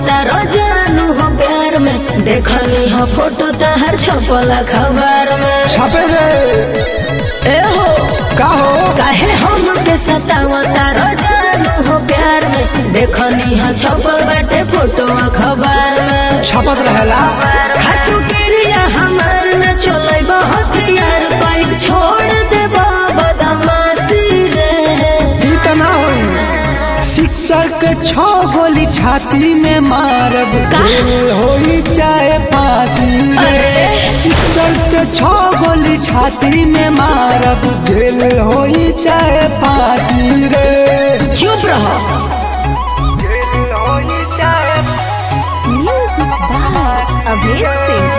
तारो जानू हो प्यार में देखनी हो फोटो तहर छपल अखबार में छपे रे ए हो का हो काहे हम के सतावा तारो जानू हो प्यार में देखनी हो छपल बाटे फोटो अखबार में छपत रहेला खातू क्रिया हमार न चले बहुत यार कोई छोड़ दे बदमाशी रे ई त ना होई शिक्षक के छो गोली छाती में मारब का? जेल होई चाहे फांसी रे अरे। शिक्षक के छो गोली छाती में मारब जेल होई चाहे फांसी रे चुप रहो जेल होई चाहे म्यूजिक बाय अभेश सिंह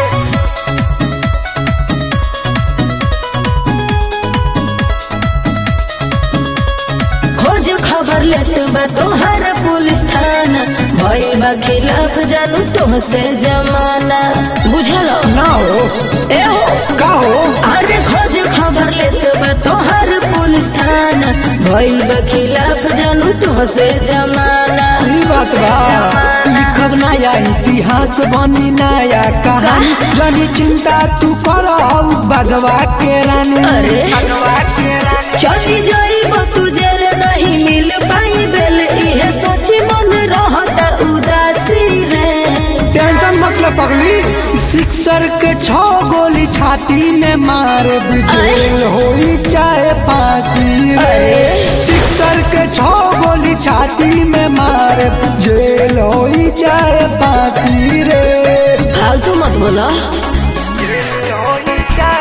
खोज खबर लेत बा तोहर पुलिस थाना भइल बा खिलाफ जानू तुमसे जमाना बुझल ना हो ए हो का हो अरे खोज खबर लेत बा तोहर पुलिस थाना भइल बा खिलाफ जानू तुमसे जमाना ई बात बा लिखब नया इतिहास बनी नया कहानी जनी चिंता तू कर बगवा के रानी अरे। बगवा के रानी चली जाइब तुझे रे नहीं मिल पाई बेल इहे सोची मन रहता उदासी रे टेंशन मतलब पगली सिक्सर के छो गोली छाती में मार जेल होई चाहे फांसी रे अरे। सिक्सर के छो गोली छाती में मार जेल होई चाहे फांसी रे फालतू मत बोला जेल होई चाहे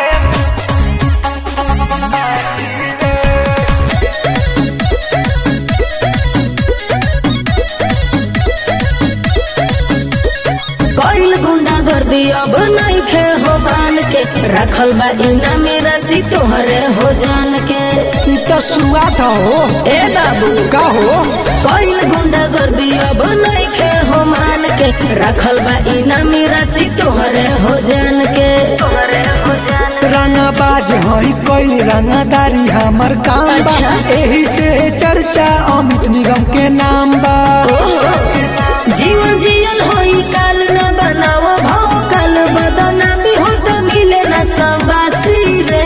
कईल गुंडा गर्दी अब नहीं खे हो बान के रखल बा इना मेरा सी तोहरे हो जान के ई तो शुरुआत हो ए बाबू का हो कईल गुंडा गर्दी अब नहीं खे हो मान के रखल बा इना मेरा सी तोहरे हो जान के तोहरे हो जान रंगबाज हई कोई रंगदारी हमर काम बा अच्छा। एही से चर्चा अमित निगम के नाम बा जीवन जियल होई काल न बनाओ भाव काल बदना भी हो तो मिले न संबासी रे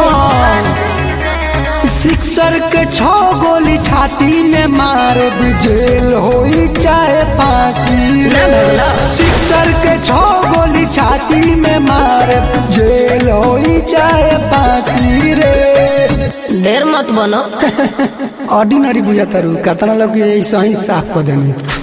हाँ। सिक्सर के छो गोली छाती में मार जेल होई चाहे फांसी ना रे भगला। सिक्सर के छो गोली छाती में मार जेल होई चाहे फांसी रे ढेर मत बनो ऑर्डिनरी बुझाता रू कतना लोग ऐसा ही साफ कर देनी